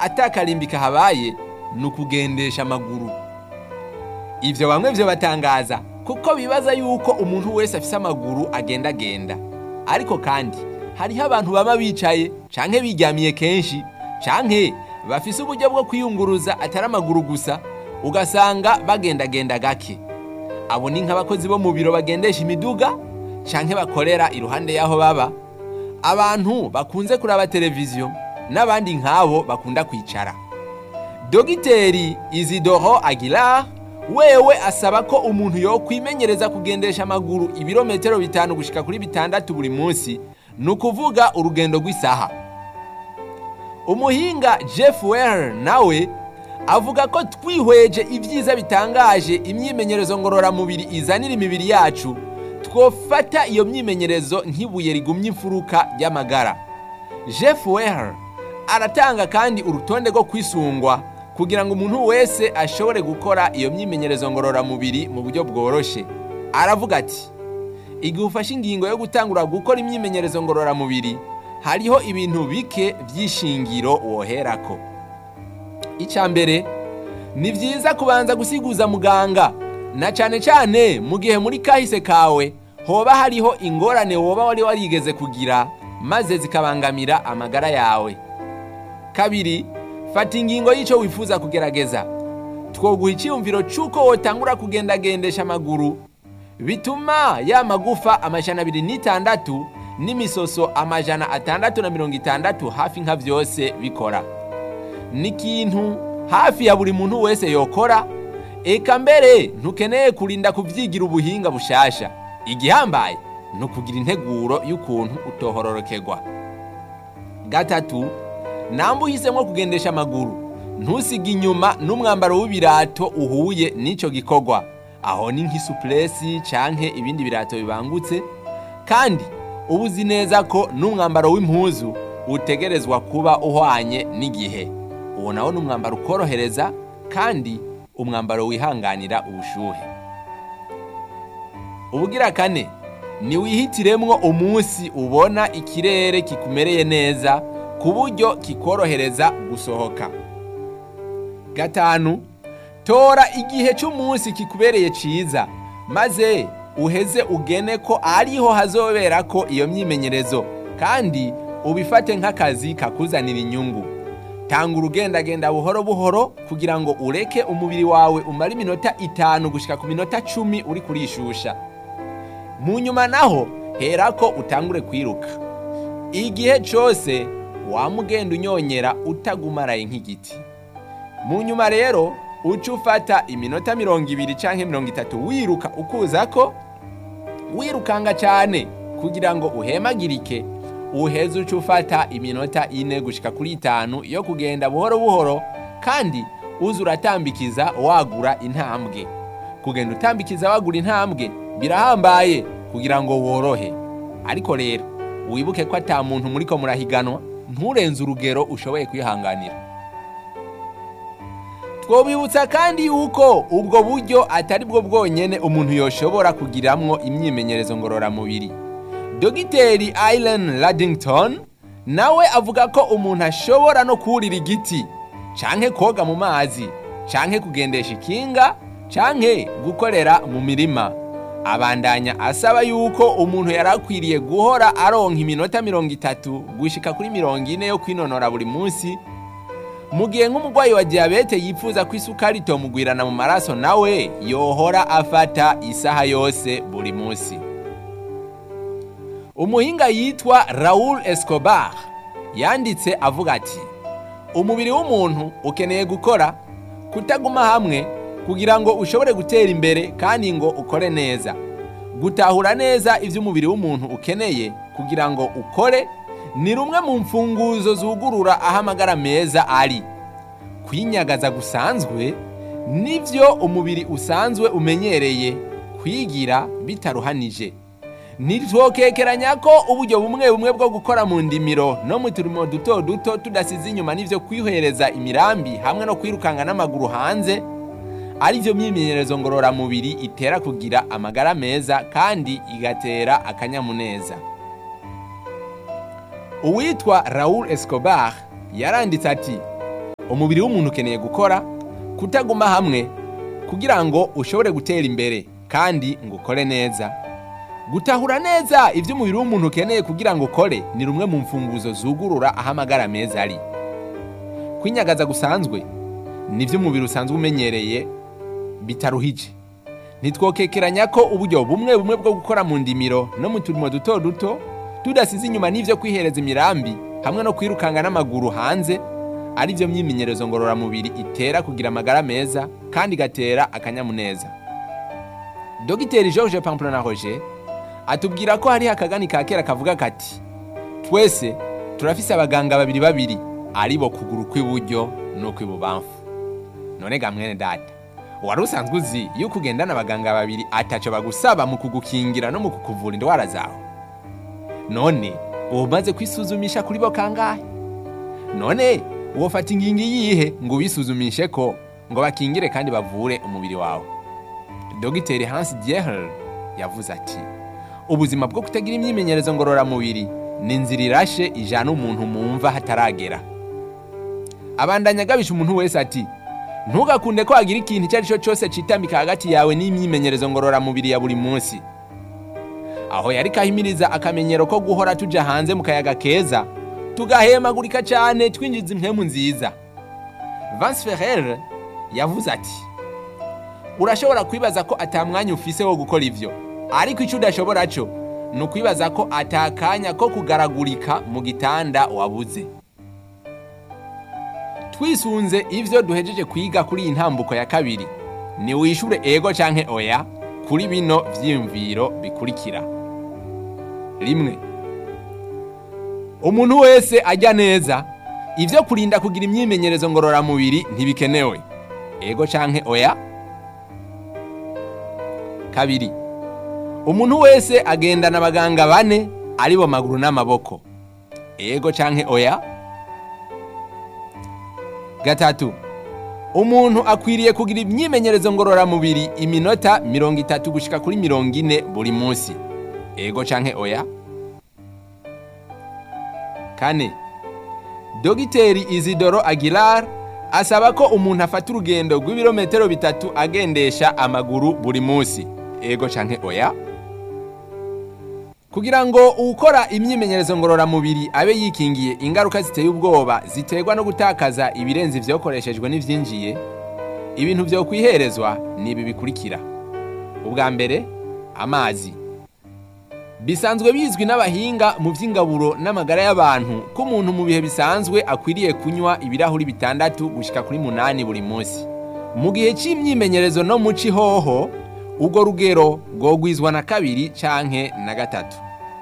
atakarimbi kahabaye ni ukugendesha amaguru ivyo bamwe vyo batangaza kuko bibaza yuko umuntu wese afise amaguru agendagenda ariko kandi hariho abantu baba bicaye canke biryamiye kenshi canke bafise uburyo bwo kwiyunguruza atari amaguru gusa ugasanga bagendagenda gake abo ni nk'abakozi bo mu biro bagendesha imiduga canke bakorera iruhande y'aho baba abantu bakunze kuraba televiziyo n'abandi nk'abo bakunda kwicara dogiteri izidoro aguilar wewe asaba ko umuntu yo kwimenyereza kugendesha amaguru ibirometero bitanu gushika kuri bitandatu buri munsi ni ukuvuga urugendo rw'isaha umuhinga jeff weller nawe avuga ko twihweje ibyiza bitangaje imyimenyerezo ngororamubiri izanira imibiri yacu twofata iyo myimenyerezo nk'ibuye rigumye imfuruka y'amagara jeff weller aratanga kandi urutonde rwo kwisungwa kugira ngo umuntu wese ashobore gukora iyo myimenyerezo ngororamubiri mu buryo bworoshye aravuga ati igihe ufashe ingingo yo gutangura gukora imyimenyerezo ngororamubiri hariho ibintu bike by'ishingiro woherako icya mbere ni byiza kubanza gusiguza muganga na cyane cyane mu gihe muri kahise kawe hoba hariho ingorane woba wari warigeze kugira maze zikabangamira amagara yawe kabiri fata ingingo y'icyo wifuza kugerageza twoguha icyiyumviro cy'uko wotangura kugendagendesha amaguru bituma ya magufa amajana abiri n'itandatu n'imisoso amajana atandatu na mirongo itandatu hafi nka byose bikora ni ikintu hafi ya buri muntu wese yokora eka mbere ntukeneye kurinda kubyigira ubuhinga bushasha igihambaye ni ukugira integuro y'ukuntu utohororokerwa gatatu namba uhisemo kugendesha amaguru ntusige inyuma n'umwambaro w'ibirato uhuye n'icyo gikorwa aho ni nk'isupuresi canke ibindi birato bibangutse kandi uba uzi neza ko n'umwambaro w'impuzu utegerezwa kuba uhwanye n'igihe uwo nawo ni umwambaro ukorohereza kandi umwambaro wihanganira ubushuhe ubugira kane ni wihitiremwo umunsi ubona ikirere kikumereye neza ku buryo kikorohereza gusohoka gatanu tora igihe cy'umunsi kikubereye cyiza maze uheze ugene ko ariho hazobera ko iyo myimenyerezo kandi ubifate nk'akazi kakuzanira inyungu tanga urugendagenda buhoro buhoro kugira ngo ureke umubiri wawe umare iminota itanu gushyika ku minota cumi uri kurishusha mu nyuma naho hera ko utangure kwiruka igihe cyose wamugenda unyonyera utagumaraye nk'igiti mu nyuma rero uca ufata iminota mirongo ibiri cyangwa mirongo itatu wiruka ukuza ko wirukanga cyane kugira ngo uhemagirike uheze uca ufata iminota ine gushyika kuri itanu yo kugenda buhoro buhoro kandi uza uratambikiza wagura intambwe kugenda utambikiza wagura intambwe birahambaye kugira ngo worohe ariko rero wibuke ko ata muntu muri ko murahiganwa nturenze urugero ushoboye kwihanganira twobibutsa kandi yuko ubwo buryo atari bwo bwonyene umuntu yoshobora kugiramwo imyimenyerezo ngororamubiri dogiteri Aileen Ladington nawe avuga ko umuntu ashobora no kurira igiti canke koga mu mazi canke kugendesha ikinga canke gukorera mu mirima abandanya asaba yuko umuntu yari akwiriye guhora aronka iminota mirongo itatu gushika kuri mirongo ine yo kwinonora buri munsi mu gihe nk'umurwayi wa diyabete yifuza ko isukari itomugwirana mu maraso nawe yohora afata isaha yose buri munsi umuhinga yitwa Raul Escobar yanditse avuga ati umubiri w'umuntu ukeneye gukora kutaguma hamwe kugira ngo ushobore gutera imbere kandi ngo ukore neza gutahura neza ibyo umubiri w'umuntu ukeneye kugira ngo ukore ni rumwe mu mfunguzo zugurura aho amagara meza ari kwinyagaza gusanzwe nibyo umubiri usanzwe umenyereye kwigira bitaruhanije ntitwokekeranya ko uburyo bumwe bumwe bwo gukora mu ndimiro no mu turimo duto duto tudasize inyuma n'ibyo kwihereza imirambi hamwe no kwirukanka n'amaguru hanze ari byo myimenyerezo ngororamubiri itera kugira amagara meza kandi igatera akanyamuneza uwitwa Raul Escobar yaranditse ati umubiri w'umuntu ukeneye gukora kutaguma hamwe kugira ngo ushobore gutera imbere kandi ngo ukore neza gutahura neza ibyo umubiri w'umuntu ukeneye kugira ngo ukore ni rumwe mu mfunguzo zugurura aho amagara meza ari kwinyagaza gusanzwe nibyo umubiri usanzwe umenyereye bitaruhije ntitwokekeranya ko uburyo bumwe bumwe bwo gukora mu ndimiro no mu turimo duto duto tudasize inyuma n'ibyo kwihereza imirambi hamwe no kwirukanga n'amaguru hanze ari byo myimenyerezo ngororamubiri itera kugira amagara meza kandi igatera akanyamuneza dogiteri george pamplona roger atubwira ko hariho akagani ka kera kavuga kati twese turafise abaganga babiri babiri ari bo kuguru kw'iburyo n'ukw'ibubamfu none ga mwene data wari usanzwe uzi yuko ugendana abaganga babiri ataco bagusaba mu kugukingira no mu kukuvura indwara zawe none uba umaze kwisuzumisha kuri bo kangahe none wofata ingingo iyihe ngo ubisuzumishe ko ngo bakingire kandi bavure umubiri wawe dogiteri hans diehl yavuze ati ubuzima bwo kutagira imyimenyerezo ngororamubiri ni inzira irashe ijana umuntu mu mva hataragera abandanya agabisha umuntu wese ati ntugakunde ko hagira ikintu icyo ari cyo cyose citambika hagati yawe n'imyimenyerezo ngororamubiri ya buri munsi aho yari kahimiriza akamenyero ko guhora tuja hanze mu kayaga keza tugahemagurika cyane twinjiza impemu nziza Vance Ferrer yavuze ati urashobora kwibaza ko atamwanya ufise wo gukora ivyo ariko icyo udashobora cyo ni ukwibaza ko atakanya ko kugaragurika mu gitanda wabuze twisunze ivyo duhejeje kwiga kuri iyi ntambuko ya kabiri ni wishure ego canke oya kuri bino vyiyumviro bikurikira rimwe umuntu wese ajya neza ivyo kurinda kugira imyimenyerezo ngororamubiri ntibikenewe ego canke oya kabiri umuntu wese agendana abaganga bane ari bo maguru n'amaboko ego canke oya gatatu umuntu akwiriye kugira imyimenyerezo ngororamubiri iminota mirongo itatu gushika kuri mirongo ine buri munsi ego canke oya kane dogiteri izidoro aguilar asaba ko umuntu afata urugendo rw'ibirometero bitatu agendesha amaguru buri munsi ego canke oya kugira ngo ukora imyimenyerezo ngororamubiri abe yikingiye ingaruka ziteye ubwoba ziterwa no gutakaza ibirenze ivyokoreshejwe n'ivyinjiye ibintu vyo kwiherezwa ni ibi bikurikira ubwa mbere amazi bisanzwe bizwi n'abahinga mu vy'ingaburo n'amagara y'abantu ko umuntu mu bihe bisanzwe akwiriye kunywa ibirahuri bitandatu gushika kuri munani buri munsi mu gihe c'imyimenyerezo no mu cihoho urwo rugero rwogwizwa na kabiri canke na gatatu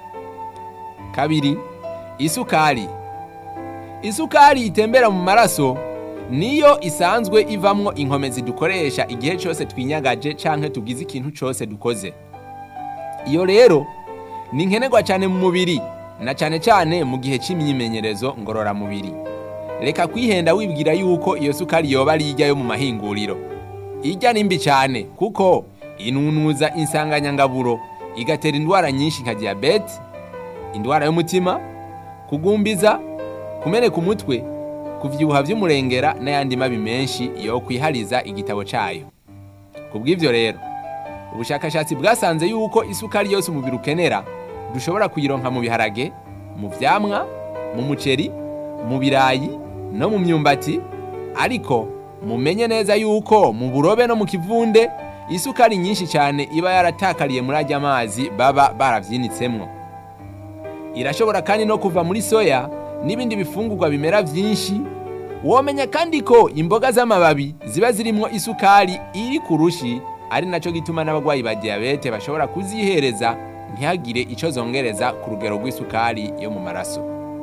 kabiri isukari isukari itembera mu maraso niyo isanzwe ivamwo inkomezi dukoresha igihe cyose twinyagaje canke tugize ikintu cyose dukoze iyo rero ni nkenerwa cyane mu mubiri na cyane cyane mu gihe cy'imyimenyerezo ngororamubiri reka kwihenda wibwira yuko iyo sukari yoba ari ijya yo mu mahinguriro ijya ni mbi cyane kuko inunuza insanganyangaburo igatera indwara nyinshi nka diyabete indwara y'umutima kugumbiza kumeneka umutwe kuvyibuha vy'umurengera n'ayandi mabi menshi yo kwihariza igitabo cayo kubw'ivyo rero ubushakashatsi bwasanze yuko isukari yose umubiri ukenera dushobora kuyironka mu biharage mu vyamwa mu muceri mu birayi no mu myumbati ariko mumenye neza yuko mu burobe no mu kivunde isukari nyinshi cyane iba yaratakariye muri ajya amazi baba baravyinitsemwo irashobora kandi no kuva muri soya n'ibindi bifungurwa bimera vyinshi womenya kandi ko imboga z'amababi ziba zirimwo isukari iri ku rushi ari naco gituma n'abagwayi ba diyabete bashobora kuzihereza ntihagire ico zongereza ku rugero rw'isukari yo mu maraso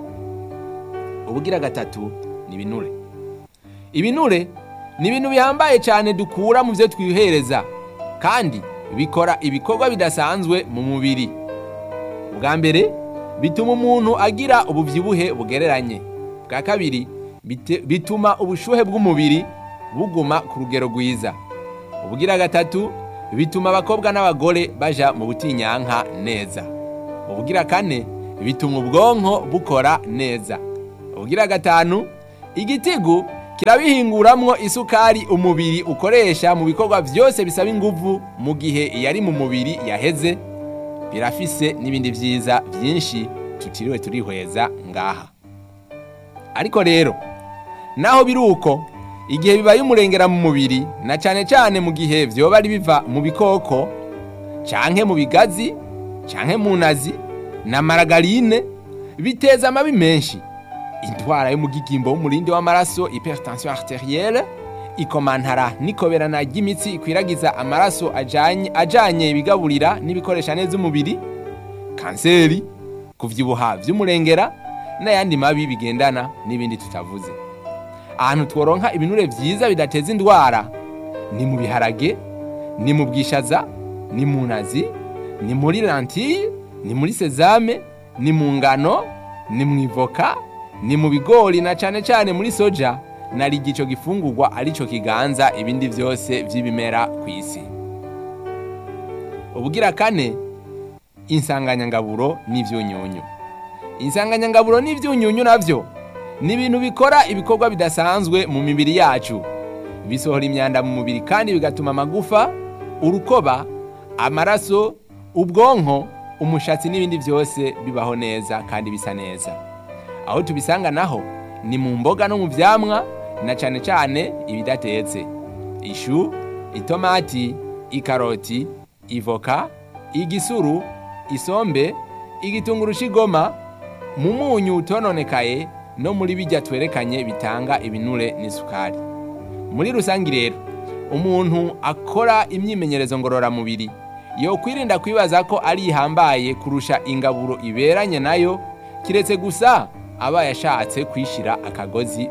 ubugira gatatu ni ibinure ibinure ni ibintu bihambaye cyane dukura mu byo twihereza kandi bikora ibikorwa bidasanzwe mu mubiri bwa mbere bituma umuntu agira ububyibuhe bugereranye bwa kabiri bituma ubushuhe bw'umubiri buguma ku rugero rwiza ubugira gatatu bituma abakobwa n'abagore baja mu butinyanka neza ubugira kane bituma ubwonko bukora neza ubugira gatanu igitigu kirabihinguramwo isukari umubiri ukoresha mu bikorwa byose bisaba inguvu mu gihe iyari mu mubiri yaheze birafise n'ibindi vyiza vyinshi tutiriwe turihweza ngaha ariko rero naho biri uko igihe bibaye umurengera mu mubiri na cane cane mu gihe vyoba ari biva mu bikoko canke mu bigazi canke mu nazi na maragarine biteza amabi menshi indwara y'umugigimbo w'umurindi w'amaraso hypertension arterielle ikomantara n'ikoberana ry'imitsi ikwiragiza amaraso ajanye ajanye ibigaburira n'ibikoresha neza umubiri kanseri kuvyibuha vy'umurengera n'ayandi mabi bigendana n'ibindi tutavuze ahantu tworonka ibinure vyiza bidateza indwara ni mu biharage ni mu bwishaza ni mu nazi ni muri lentille ni muri sezame ni mu ngano ni mu ivoka ni mu bigori na cane cane muri soja nari igico gifungurwa arico kiganza ibindi vyose vy'ibimera ku isi ubugira kane insanganyangaburo n'ivyunyunyu insanganyangaburo n'ivyunyunyu navyo ni ibintu bikora ibikorwa bidasanzwe mu mibiri yacu bisohora imyanda mu mubiri kandi bigatuma amagufa urukoba amaraso ubwonko umushatsi n'ibindi byose bibaho neza kandi bisa neza aho tubisanga naho ni mu mboga no mu vyamwa na cane cane ibidatetse ishu itomati ikaroti ivoka igisuru isombe igitunguru c'igoma mu munyu utononekaye no muri bijya twerekanye bitanga ibinure n'isukari muri rusange rero umuntu akora imyimenyerezo ngororamubiri yo kwirinda kwibaza ko ari ihambaye kurusha ingaburo iberanye nayo kiretse gusa aba yashatse kwishira akagozi